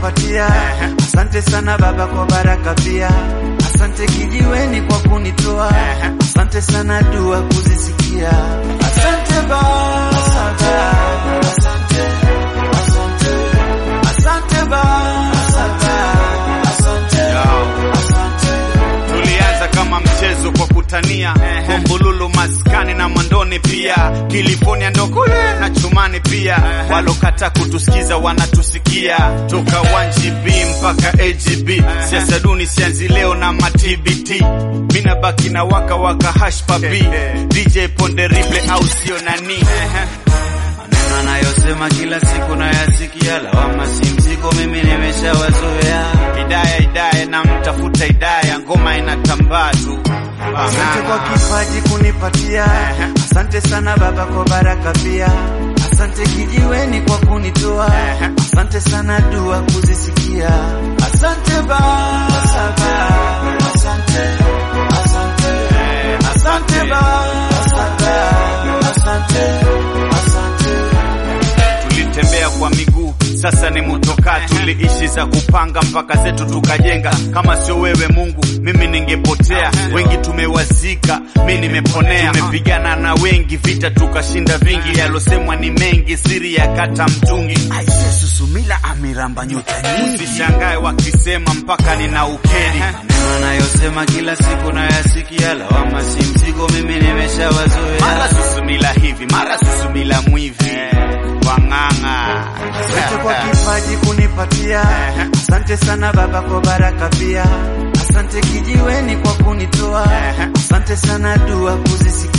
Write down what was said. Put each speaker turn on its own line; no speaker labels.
kunipatia, asante sana Baba kwa baraka pia, asante kijiweni kwa kunitoa, asante sana dua kuzisikia, asante Baba, asante, asante, asante, asante Baba, asante, asante, asante.
Tulianza kama mchezo kwa kutania Bombululu maskani na Mwandoni pia California ndo kule na Chumani pia Walokata kutusikiza wanatusikia Toka 1GB mpaka AGB Siasa duni sianzi leo na matbt Mina baki na waka waka hash papi DJ Ponde Riple au sio nani
Maneno anayosema kila siku nayasikia, lawama si mzigo, mimi nimeshawazoea.
Hidaya Hidaya na mtafuta Hidaya ngoma inatambaa tu
Asante kwa kipaji kunipatia, asante sana Baba kwa baraka pia, asante kijiweni kwa kunitoa, asante sana dua kuzisikia, asante Baba, asante, asante, asante, asante Baba, asante, asante, asante.
tulitembea kwa miguu sasa ni mutoka tuliishi za kupanga mpaka zetu tukajenga kama sio wewe mungu mimi ningepotea wengi tumewazika mi nimeponea tumepigana na wengi vita tukashinda vingi yalosemwa ni mengi siri ya kata mtungi
Aise Susumila amiramba nyota nyingi,
usishangae wakisema mpaka nina ukeri
maneno anayosema kila siku nayasikia, lawama si mzigo, mimi nimeshawazoea.
mara susumila hivi mara susumila mwivi wang'ang'a
Asante kwa kipaji kunipatia, asante sana Baba kwa baraka pia, asante kijiweni kwa kunitoa, asante sana dua kuzisikia.